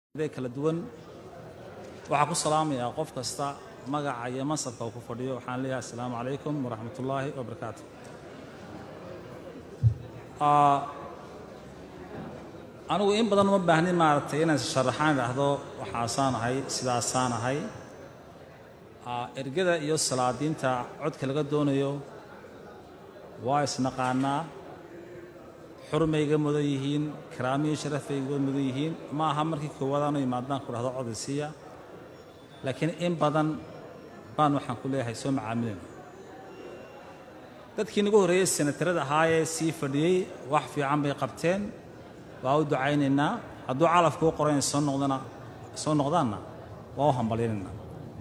kala duwan waxaa ku salaamayaa qof kasta magaca iyo mansabka uu ku fadhiyo waxaan leeyahay assalaamu calaykum waraxmat ullaahi wabarakaatu anigu in badan uma baahnin maaragtay inaan sharaxaan idhaahdo waxaasaan ahay sidaasaan ahay ergada iyo salaadiinta codka laga doonayo waa isnaqaanaa xurmayga mudan yihiin karaamiyo sharafayga mudan yihiin ma aha markii koowaad aanu imaadaan ku dhahdo codaysiya laakiin in badan baan waxaan ku leeyahay soo macaamilayna dadkii nagu horreeyey senatarada ahaayee sii fadhiyey wax fiican bay qabteen waa u ducaynaynaa hadduu calafku u qoran soo noqdana soo noqdaanna waa u hambalyaynaynaa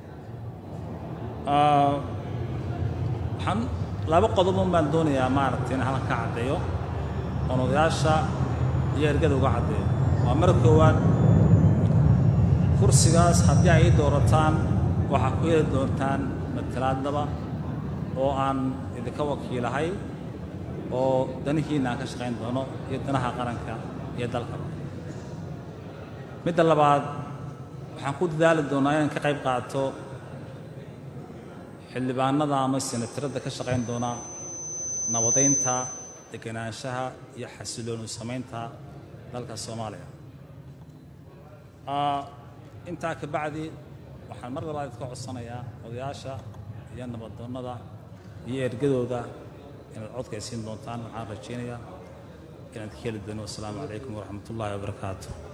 waxaan laba qodobun baan doonayaa maaragtay in halkan ka caddeeyo oon odayaasha iyo ergada uga caddeeyo waa mar koowaad kursigaas haddii ay ii doorataan waxaa ku heli doontaan matalaadnaba oo aan idinka wakiilahay oo danihiinna aan ka shaqayn doono iyo danaha qaranka iyo dalkaba midda labaad waxaan ku dadaali doonaa inaan ka qayb qaato xildhibaanada ama senatarada ka shaqayn doona nabadaynta deganaanshaha iyo xasiloonu samaynta dalka soomaaliya intaa ka bacdi waxaan mar labaad idka codsanayaa odayaasha iyo nabadoonnada iyo ergadooda inaad codka ay siin doontaan waxaan rajaynayaa inaad ka heli doono wassalaamu calaykum waraxmat ullaahi wabarakaatu